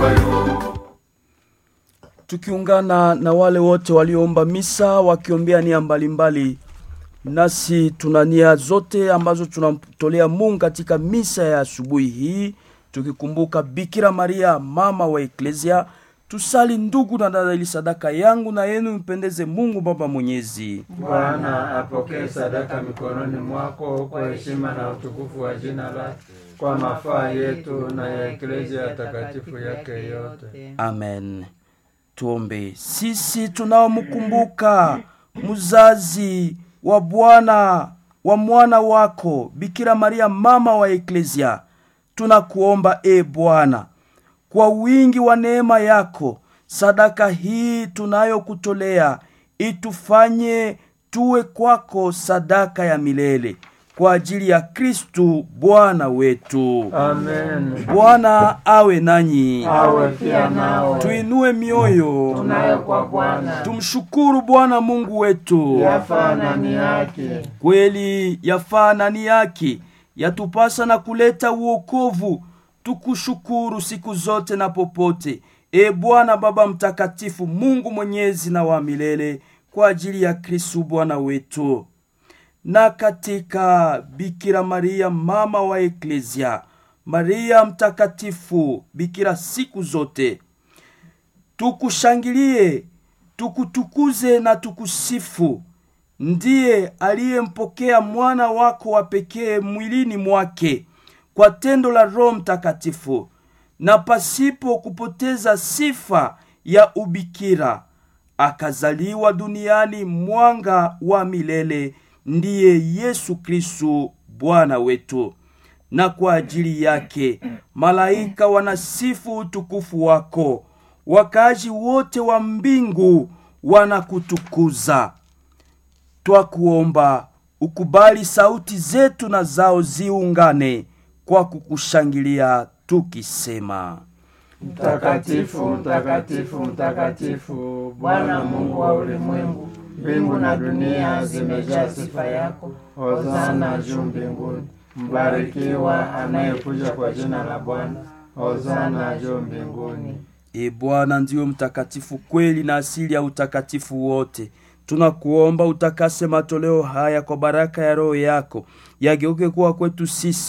tukiungana na wale wote walioomba misa wakiombea nia mbalimbali nasi tuna nia zote ambazo tunamtolea mungu katika misa ya asubuhi hii tukikumbuka bikira maria mama wa eklesia tusali ndugu na dada ili sadaka yangu na yenu mpendeze mungu baba mwenyezi Bwana apokee sadaka mikononi mwako kwa heshima na utukufu wa jina lake, kwa mafaa yetu na ya eklezia takatifu yake yote. amen tuombe sisi tunaomkumbuka mzazi wa bwana wa mwana wako bikira maria mama wa eklesia tunakuomba e bwana kwa wingi wa neema yako sadaka hii tunayokutolea itufanye tuwe kwako sadaka ya milele kwa ajili ya kristu bwana wetu Amen. bwana awe nanyi Awe pia nao tuinue mioyo tunayo kwa Bwana, tumshukuru bwana mungu wetu yafaa na ni haki. kweli yafaa na ni yake yatupasa na kuleta uokovu tukushukuru siku zote na popote e bwana baba mtakatifu mungu mwenyezi na wa milele kwa ajili ya kristu bwana wetu na katika bikira maria mama wa eklesia maria mtakatifu bikira siku zote tukushangilie tukutukuze na tukusifu ndiye aliyempokea mwana wako wa pekee mwilini mwake kwa tendo la roho mtakatifu na pasipo kupoteza sifa ya ubikira akazaliwa duniani mwanga wa milele ndiye yesu kristu bwana wetu na kwa ajili yake malaika wanasifu utukufu wako wakaaji wote wa mbingu wanakutukuza twakuomba ukubali sauti zetu na zao ziungane kwa kukushangilia tukisema Mtakatifu, mtakatifu, mtakatifu, Bwana Mungu wa ulimwengu, mbingu na dunia zimejaa sifa yako. Hosana juu mbinguni. Mbarikiwa anayekuja kwa jina la Bwana. Hosana juu mbinguni. e bwana ndiyo mtakatifu kweli na asili ya utakatifu wote tunakuomba utakase matoleo haya kwa baraka ya roho yako yageuke kuwa kwetu sisi